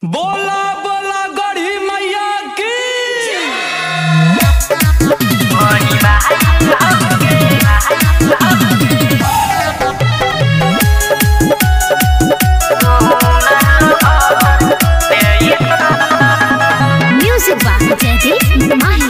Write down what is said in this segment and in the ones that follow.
बोला बोला गढ़ी मैया की Music by Jaideep Mahi.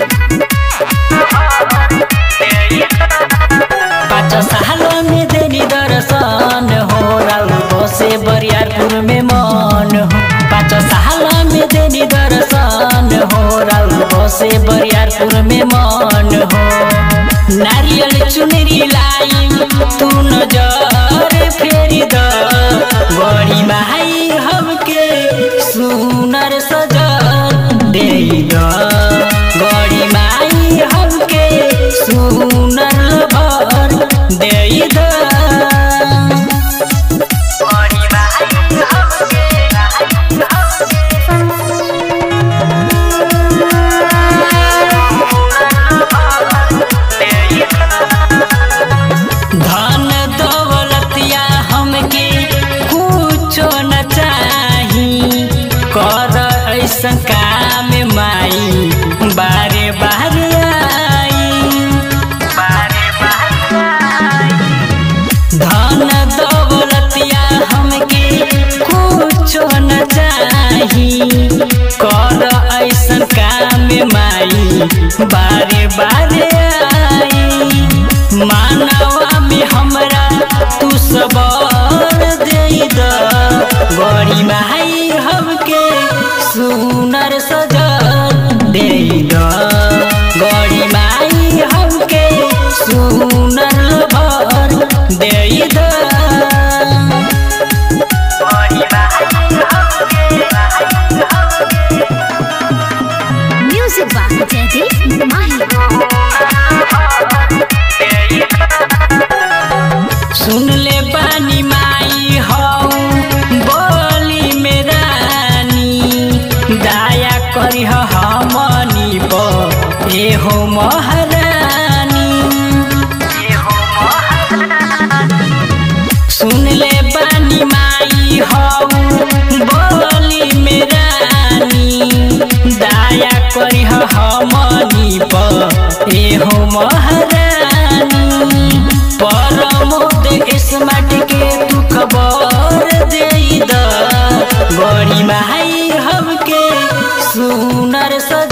पाँच साल में देनी दर्शन हो राउको से बरियारपुर में मन हो पाँच साल में देनी दर्शन हो राउको से बरियारपुर में मन हो नारियल चुनरी लाई तू नजर फेरी द बड़ी माई हमके सुनर सजल दे द बड़ी माई हमके सुनर भर दे द धन दौलतिया हमके कुछो न चाही कर ऐसन काम माई बारे बारे आई धन दौलतिया हमके कुछो न चाही कर ऐसन काम माई बारे बारे आई मानवा में हमरा तू सबर दे द बड़ी माई हमके सुनर सजल दे द बड़ी माई हमके सुनर भर दे द Music by Jaideep Mahi. सुन ले बानी माई हौ बोली में रानी दया करी हमनी पर ए हो महारानी सुन ले बानी माई हौ बोली में रानी दया करी हमनी पर ए हो महारानी परमोद स्मार्ट के तू खबर दे द बड़ी माई हमके सुनर स